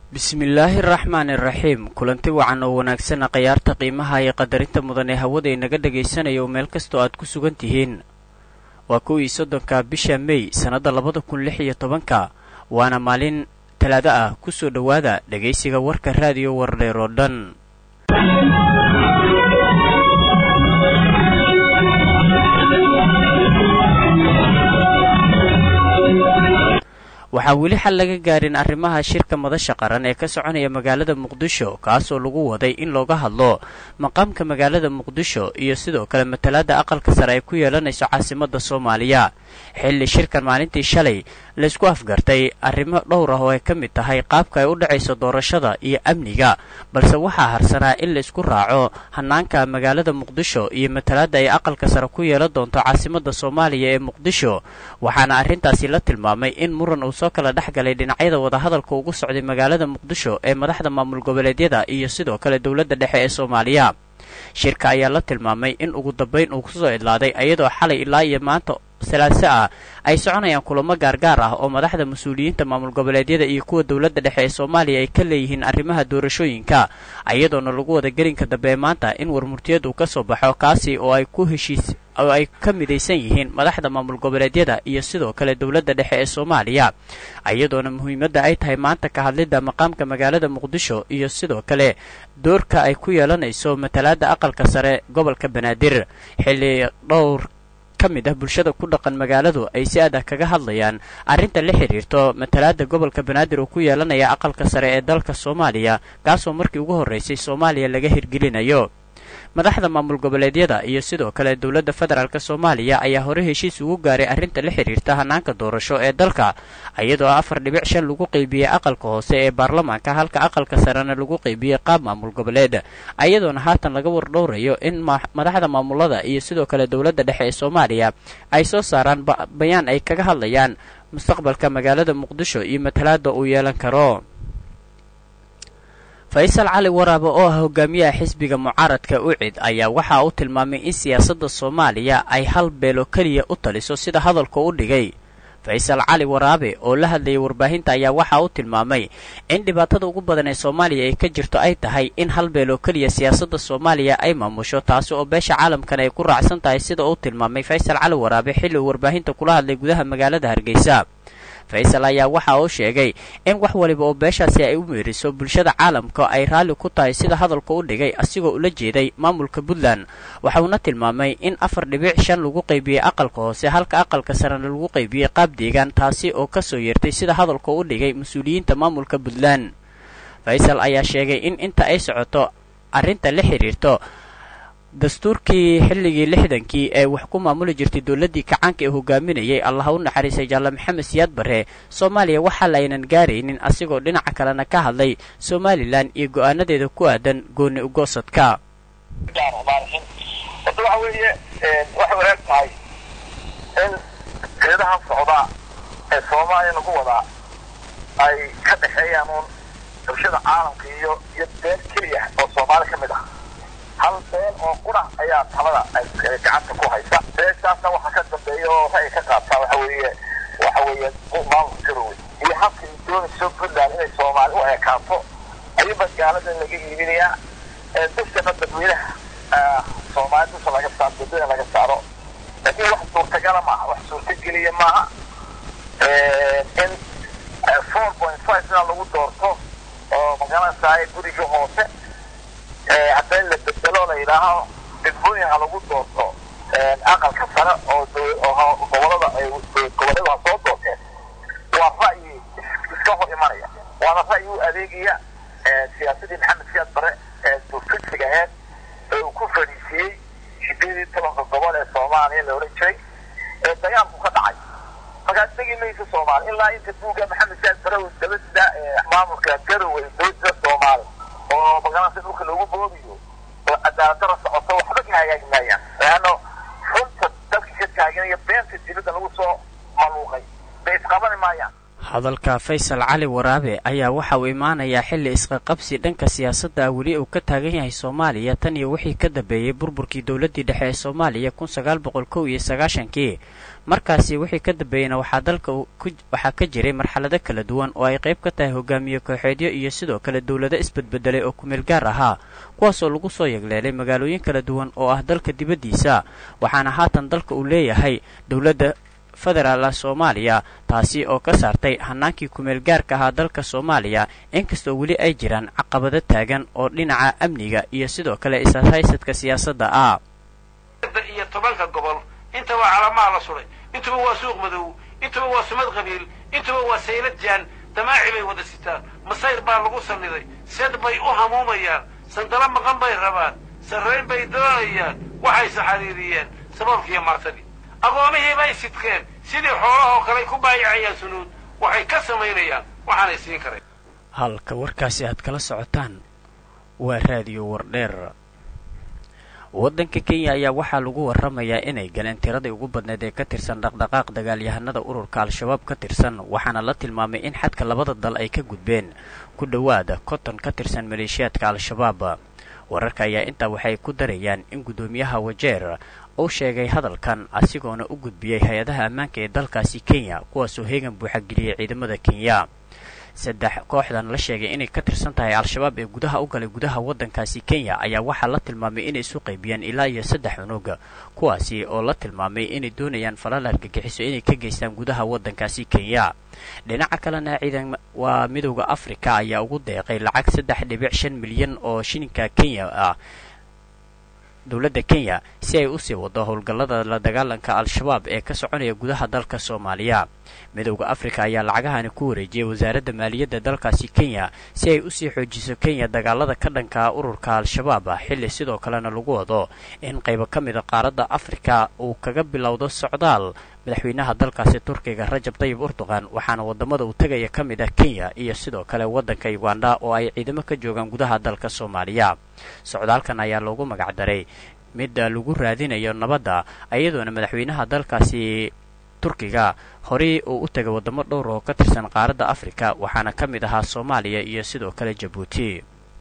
bismillaahi araxmaani iraxiim kulanti wacan oo wanaagsana khayaarta qiimaha iyo qadarinta mudan ee hawada inaga dhegaysanaya oo meel kastoo aad ku sugan tihiin waa kow iyo soddonka bisha mey sannadda labada kun lix iyo tobanka waana maalin talaado ah kusoo dhowaada dhegaysiga warka raadiyo wardheer oo dhan waxaa weli xal laga gaarin arrimaha shirka madasha qaran ee ka soconaya magaalada muqdisho kaasoo lagu waday in looga hadlo maqaamka magaalada muqdisho iyo sidoo kale matalaadda aqalka sare ay ku yeelanayso caasimadda soomaaliya xilli shirkan maalintii shalay laysku afgartay arrimo dhowr ah oo ay ka mid tahay qaabka ay u dhacayso doorashada iyo amniga balse waxaa harsanaa in laysku raaco hanaanka magaalada muqdisho iyo matalaadda ay aqalka sare ku yeelan doonto caasimadda soomaaliya ee muqdisho waxaana arrintaasi la tilmaamay in muran uu soo kala dhex galay dhinacyada wadahadalka ugu socday magaalada muqdisho ee madaxda maamul goboleedyada iyo sidoo kale dowladda dhexe ee soomaaliya shirka ayaa la tilmaamay in ugu dambayn uu kusoo idlaaday iyadoo xalay ilaa iyo maanta salaaso ah ay soconayaan kulamo gaargaar ah oo madaxda mas-uuliyiinta maamul goboleedyada iyo kuwa dowladda dhexe ee soomaaliya ay ka leeyihiin arrimaha doorashooyinka iyadoona lagu wada gelinka dambe ee maanta in warmurtiyad uu ka soo baxo kaasi oo ay ku heshiis oo ay ka midaysan yihiin madaxda maamul goboleedyada iyo sidoo kale dowladda dhexe ee soomaaliya iyadoona muhiimadda ay tahay maanta ka hadlidda maqaamka magaalada muqdisho iyo sidoo kale doorka ay ku yeelanayso matalaadda aqalka sare gobolka banaadir xilli dhowr ka mid ah bulshada ku dhaqan magaaladu ay si adah kaga hadlayaan arrinta la xidhiirto matalaadda gobolka banaadir oo ku yeelanaya aqalka sare ee dalka soomaaliya kaasoo markii ugu horraysay soomaaliya laga hirgelinayo madaxda maamul goboleedyada iyo sidoo kale dowladda federaalk soomaaliya ayaa hore heshiis ugu gaaray arrinta la xidhiirta hanaanka doorasho ee dalka iyadoo afar dhibic shan lagu qaybiyey aqalka hoose ee baarlamaanka halka aqalka sarena lagu qaybiyey qaab maamul goboleed iyadoona haatan laga wardhowrayo in madaxda maamulada iyo sidoo kale dowladda dhexe ee soomaaliya ay soo saaraan bayaan ay kaga hadlayaan mustaqbalka magaalada muqdisho iyo matalaada uu yeelan karo faysal cali waraabe oo ah hogaamiyaha xisbiga mucaaradka ucid ayaa waxa uu tilmaamay in siyaasadda soomaaliya ay hal beelo keliya u taliso sida hadalka u dhigay faysal cali waraabe oo la hadlayay warbaahinta ayaa waxa uu tilmaamay in dhibaatada ugu badan ee soomaaliya ay ka jirto ay tahay in hal beel oo keliya siyaasadda soomaaliya ay maamusho taasi oo beesha caalamkan ay ku raacsan tahay sida uu tilmaamay faysal cali waraabe xilli uu warbaahinta kula hadlay gudaha magaalada hargeysa faysal ayaa waxa uu sheegay in wax waliba oo beeshaasi ay u meeriso bulshada caalamka ay raalli ku tahay sida hadalka u dhigay asigoo ula jeeday maamulka puntland waxauna tilmaamay in afar dhibic shan lagu qaybiyey aqalka hoose halka aqalka sarena lagu qaybiyey qaab deegaan taasi oo kasoo yeertay sida hadalka u dhigay mas-uuliyiinta maamulka puntland faysal ayaa sheegay in inta ay socoto arrinta la xidhiirto dastuurkii xilligii lixdankii ee wax ku maamuli jirtay dowladdii kacaanka ee hogaaminayay allaha u naxariisay jaalle maxamed siyaad barre soomaaliya waxaa laynan gaaraynin asigoo dhinaca kalena ka hadlay somalilan iyo go-aanadeeda ku aadan gooni ugoosadka horta waxa weeye waxay wanaag tahay in geedahan socdaa ee soomaaliya lagu wadaa ay ka dhexeeyaan uun bulshada caalamka iyo iyo beel keliya oo soomaali ka mid ah hal beel oo qura ayaa talada gacanta ku haysa beeshaasna waxaa ka dambeeya oo ra'yi ka qaabtaa waxa weeye waxa weeye maamulka garowe iyo habka ay doonayso puntland inay soomaali u ekaato ayuba gaalada laga iibinayaa dadkana dadweynaha soomaali dusha laga saaro dadweyne laga saaro laakiin wax suurtagala maaha wax suurtageliya maaha in four point five ina lagu doorto oo magaranaysaay guriga hoose hadday la bedelo la yidhaaho degmooyin ha lagu doorto aqalka sare oo gobolada gobolladu ha soo doorteen waa ra'yi iska hor imanaya waana ra'yi u adeegaya siyaasadii maxamed siyaad bare ee dufiksiga aheyd ee uu ku fadhiisiyey sideed iyo tobanka gobol ee soomaaliya la odhan jiray ee dagaalku ka dhacay markaa degi maysa soomaali ilaa inta buugga maxamed siyaad bare uu dabasida maamulka garowe dowladda soomaali oo magaranaysa dhulka lagu boobiyo oo cadaaladara socoto waxba ka hagaagi maayaan leano runta dadka ka taaganaya beenta dibadda lagu soo maluuqay bay isqabani maayaan hadalka faysal cali waraabe ayaa waxa uu imaanayaa xilli isqaqabsi dhanka siyaasadda ah weli uu ka taagan yahay soomaaliya tan iyo wixii ka dambeeyey burburkii dowladdii dhexe ee soomaaliya kun sagaal boqol kow iyo sagaashankii markaasi wixii ka dambeeyeyna waxaa dalka waxaa ka jiray marxalado kala duwan oo ay qayb ka tahay hogaamiye kooxeedyo iyo sidoo kale dowlado isbedbedelay oo kumeel gaar ahaa kuwaasoo lagu soo yegleelay magaalooyin kala duwan oo ah dalka dibaddiisa waxaana haatan dalka uu leeyahay dowladda federaala soomaaliya taasi oo ka saartay hanaankii kumeel gaarka ahaa dalka soomaaliya inkastoo weli ay jiraan caqabado taagan oo dhinaca amniga iyo sidoo kale ishaysadka siyaasadda ah iyo tobanka gobol intaba calamaha la suray intuba waa suuq madow intuba waa sumad qabiil intuba waa saylad jaan damaaci bay wada sitaan masayr baa lagu salliday sed bay u hamuumayaan sandalo maqan bay rabaan sarrayn bay doonayaan waxayse xariiriyeen sababkiiyo martadii aqoomihii bay sidkeen sidii xoolahoo kale ku baayacayaan sunuud waxay ka samaynayaan waxaanay siin karayn halka warkaasi aad kala socotaan waa raadiyo wardheer waddanka kenya ayaa waxaa lagu warramayaa inay galeen tiradii ugu badneed ee ka tirsan dhaqdhaqaaq dagaalyahanada ururka al-shabaab ka tirsan waxaana la tilmaamay in xadka labada dal ay ka gudbeen ku dhowaada konton ka tirsan maleeshiyaadka al-shabaab wararka ayaa intaa waxay ku darayaan in guddoomiyaha wajeer uu sheegay hadalkan asigoona u gudbiyey hay-adaha ammaanka ee dalkaasi kenya kuwaasoo heegan buuxageliyey ciidamada kenya saddex kooxdan la sheegay inay ka tirsan tahay al-shabaab ee gudaha u galay gudaha waddankaasi kenya ayaa waxaa la tilmaamay inay isu qaybiyeen ilaa iyo saddex cunug kuwaasi oo la tilmaamay inay doonayaan falal argagixiso inay ka geystaan gudaha waddankaasi kenya dhinaca kalena ciidan waa midowda afrika ayaa ugu deeqay lacag saddex dhibic shan milyan oo shilinka kenya ah dowladda kenya si ay usii wado howlgallada la dagaalanka al-shabaab ee ka soconaya gudaha dalka soomaaliya midowda afrika ayaa lacagahani ku wareejiyey wasaaradda maaliyadda dalkaasi kenya si ay usii xoojiso kenya dagaalada ka dhanka ururka al-shabaab ah xilli sidoo kalena lagu wado in qaybo ka mida qaaradda afrika uu kaga bilowdo socdaal madaxweynaha dalkaasi turkiga rajab tayib urduqan waxaana wadamada uu tegaya ka mid ah kenya iyo sidoo kale waddanka uganda oo ay ciidamo ka joogaan gudaha dalka soomaaliya socdaalkan ayaa loogu magacdaray mid lagu raadinayo nabadda iyadoona madaxweynaha dalkaasi turkiga horey uu u tegay wadamo dhowr oo ka tirsan qaaradda afrika waxaana ka mid ahaa soomaaliya iyo sidoo kale jabuuti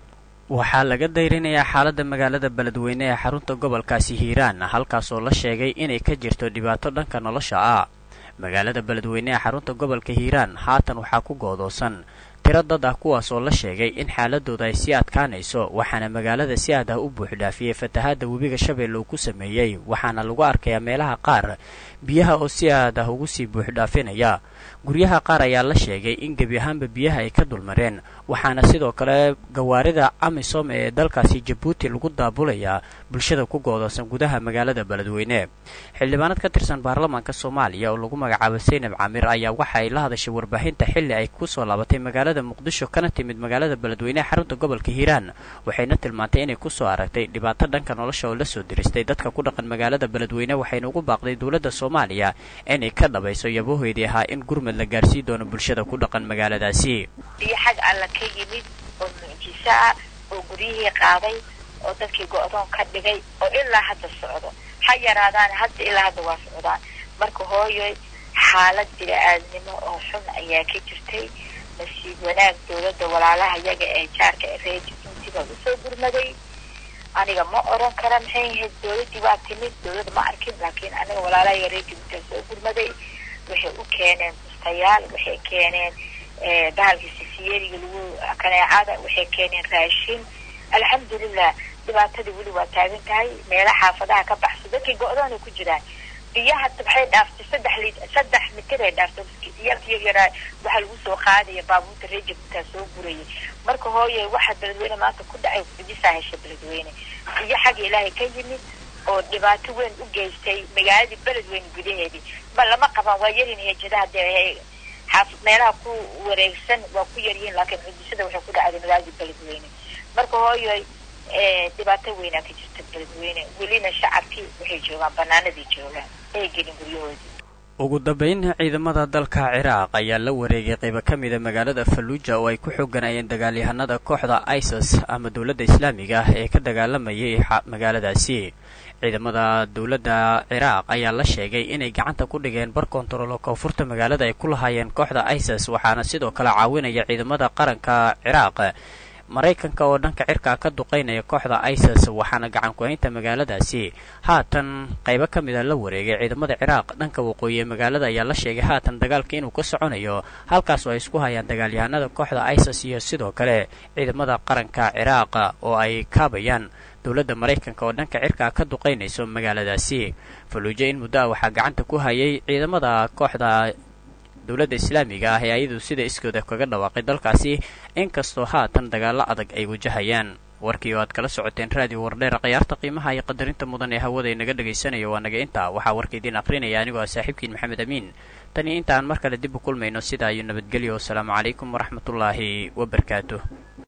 waxaa laga dayrinayaa xaaladda magaalada beledweyne ee xarunta gobolkaasi hiiraan halkaasoo la sheegay inay ka jirto dhibaato dhanka nolosha ah magaalada beledweyne ee xarunta gobolka hiiraan haatan waxaa ku goodoosan tiro dad ah kuwaas oo la sheegay in xaaladooda ay sii adkaanayso waxaana magaalada si aad ah u buuxdhaafiyey fatahaadda webiga shabeelle uu ku sameeyey waxaana lagu arkayaa meelaha qaar biyaha oo si aad ah ugu sii buuxdhaafinaya guryaha qaar ayaa la sheegay in gebi ahaanba biyaha ay ka dulmareen waxaana sidoo kale gawaarida amisom ee dalkaasi jabuuti lagu daabulayaa bulshada ku goodoosan gudaha magaalada beledweyne xildhibaanad ka tirsan baarlamaanka soomaaliya oo lagu magacaabo saynab camir ayaa waxa ay la hadashay warbaahinta xilli ay kusoo laabatay magaalada muqdisho kana timid magaalada beledweyne ee xarunta gobolka hiiraan waxayna tilmaantay inay kusoo aragtay dhibaato dhanka nolosha oo lasoo diristay dadka ku dhaqan magaalada beledweyne waxayna ugu baaqday dowladda soomaaliya inay ka dhabayso yabahoydii ahaa in gurmad la gaarsii doono bulshada ku dhaqan magaaladaasi biyo xag alla ka yimid oo mucjiso ah oo guryihii qaaday oo dadkii go-doon ka dhigay oo ilaa hadda socdo ha yaraadaan hadda ilaa hadda waa socdaan marka hooyoy xaalad bini-aadnimo oo xun ayaa ka jirtay nasiib wanaag dowladda walaalaha yaga ee jaarka ee reeji intiba usoo gurmaday aniga ma oran kara maxay ahayd dowladdii waa timid dowladda ma arkin laakiin aniga walaalahayaga reeji intaa soo gurmaday waxay u keeneen bustayaal waxay keeneen bahalkii sisiyeriga lagu kaneecada waxay keeneen raashin alxamdulilah dhibaatadii weli waa taagan tahay meela xaafadaha ka baxso dadkii go-doonay ku jiraan biyaha waxay dhaaftay saddex li saddex mitir ay dhaaftay iyalkiyo yaraa waxaa lagu soo qaadaya baabuurta reejibtaa soo gurayay marka hooye waxa beledweyne maanta ku dhacay kudisaa hesha beledweyne biyo xagga ilaahay ka yimid oo dhibaato weyn u geystay magaaladii beledweyne gudaheedii ma lama qabaan waa yarin hejadaha dee xaaf meelaha ku wareegsan waa ku yaryihiin laakiin cudisada waxay ku dhacday magaaladii beledweyne marka hooyoy dhibaato weynaa ka jirta beledweyne welina shacabkii waxay joogaan banaanadii joogaan ay gelin guryahoodii ugu dambayn ciidamada dalka ciraaq ayaa la wareegay qaybo ka mida magaalada falluuja oo ay ku xooganayeen dagaalyahanada kooxda isis ama dowladda islaamiga ah ee ka dagaalamayay magaaladaasi ciidamada dowladda ciraaq ayaa la sheegay inay gacanta ku dhigeen bar kontaroolo koonfurta magaalada ay ku lahaayeen kooxda isis waxaana sidoo kale caawinaya ciidamada qaranka ciraaq maraykanka oo dhanka cirkaa ka duqaynaya kooxda isis waxaana gacan ku-haynta magaaladaasi haatan qaybo ka mida la wareegay ciidamada ciraaq dhanka waqooyi ee magaalada ayaa la sheegay haatan dagaalka inuu ka soconayo halkaas oo ay isku hayaan dagaalyahanada kooxda isis iyo sidoo kale ciidamada qaranka ciraaq oo ay kaabayaan dowladda maraykanka oo dhanka cirkaa ka duqaynayso magaaladaasi faluujo in muddo ah waxaa gacanta ku hayay ciidamada kooxda dowladda islaamiga ah ee ayadu sida iskooda kaga dhawaaqay dalkaasi inkastoo haatan dagaallo adag ay wajahayaan warkii oo aad kala socoteen raadiyo wardheera khiyaarta qiimaha iyo qadarinta mudan ee hawada inaga dhagaysanayo waa naga intaa waxaa warka idiin aqrinaya anigoo ah saaxiibkiin maxamed amiin tan iyo inta aan mar kale dib u kulmayno sidaa iyo nabadgelyo wasalaamu calaykum waraxmatullaahi wabarakaatuh